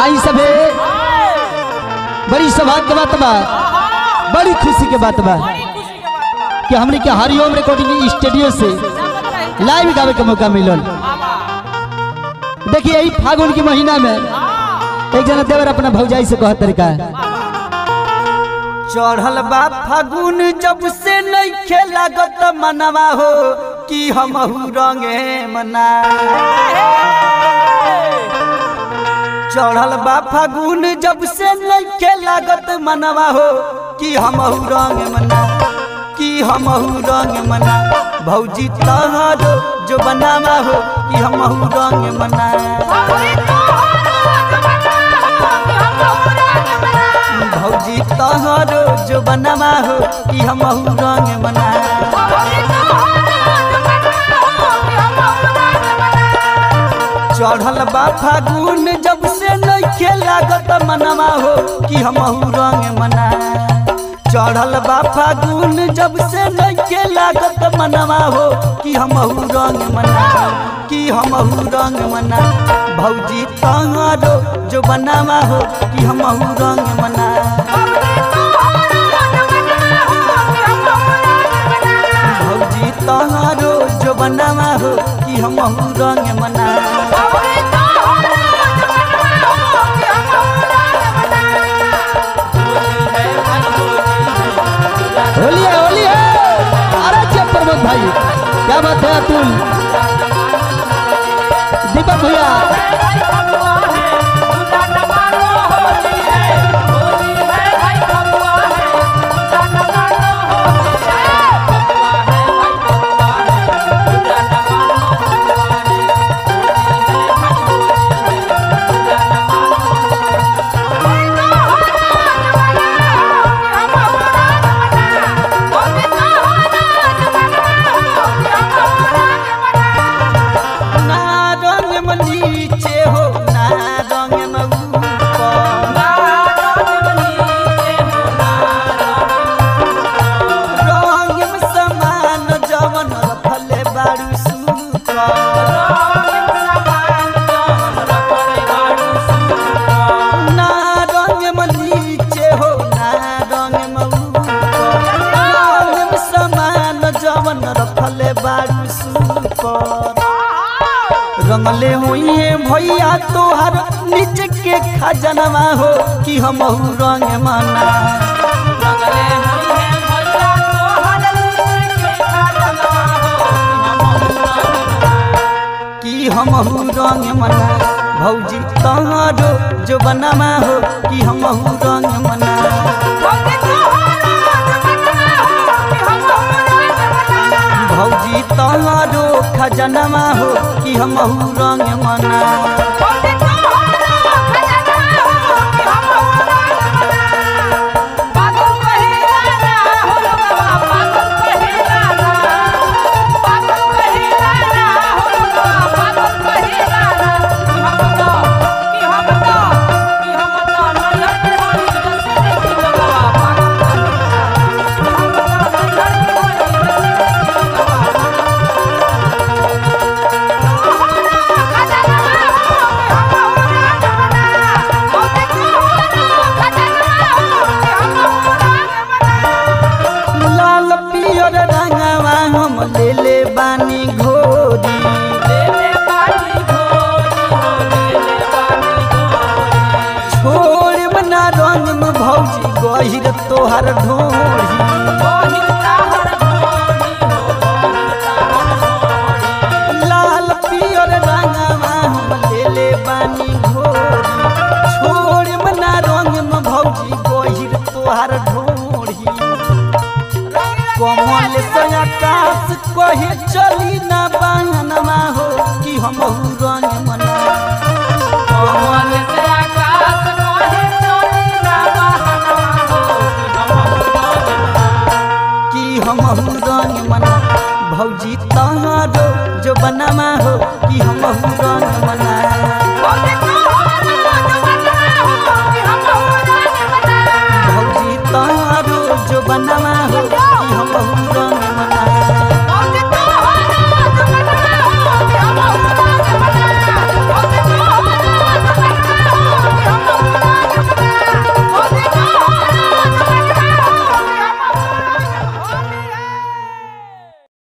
आई सबे बड़ी सौभाग्य के बात बा बड़ी खुशी के बात बा कि हमने के हरिओम रिकॉर्डिंग स्टूडियो से लाइव गावे के मौका मिलल देखिए यही फागुन के महीना में एक जना देवर अपना भौजाई से कहत तरीका चढ़ल बा फागुन जब से नइखे लागत मनवा हो कि हमहू रंगे मना चढ़ल बा फागुन जब से नइखे लागत मनवा हो कि हमहू रंग मना कि हमहू रंग मना भौजी तहरो जो बनावा हो कि हमहू रंग मना भौजी तहरो जो बनावा हो कि हमहू रंग मना चढ़ल बा फागुन जब से नइखे लागत मनवा हो कि हमहू रंग मना चढ़ल बा फागुन जब से नइखे लागत मनवा हो कि हमहू रंग मना कि हमहू रंग मना भौजी तहरो जो बनावा हो कि हमहू रंग मना भौजी तहरो जो बनावा हो कि हमहू रंग मना होली है होली है अरे जब प्रमोद भाई क्या बात है अतुल दीपक भैया ना रंग में नीचे हो ना रंग में ऊपर रंग में समान जवन रखले बारू ना रंग में नीचे हो ना रंग में ऊपर रंग में समान जवन रखले बारू सुपर रंगले हुई भैया तोहर नीचे के खजनवा हो कि हमहू रंग मना कि हमहू रंग मना भौजी तहरो जो बनवा हो कि हमहू रंग मना भौजी तहरो खजनवा हो कि हमहू रंग मना लाल पियर रंगवा हम ले ले बानी घोरी छोड़ बना रंग में भौजी गहिर तोहर ढोरी लाल पियर रंगवा हम ले ले बानी घोरी छोड़ बना रंग में भौजी गहिर तोहर ढोरी कमल से आकाश कहे चली ना बहनवा हो कि हमहू रंग मना कमल से कि हमहू रंग मना भौजी तहरो जो बनवा हो कि हमहू रंग मना भौजी तहरो जो बनवा हो कि हमहू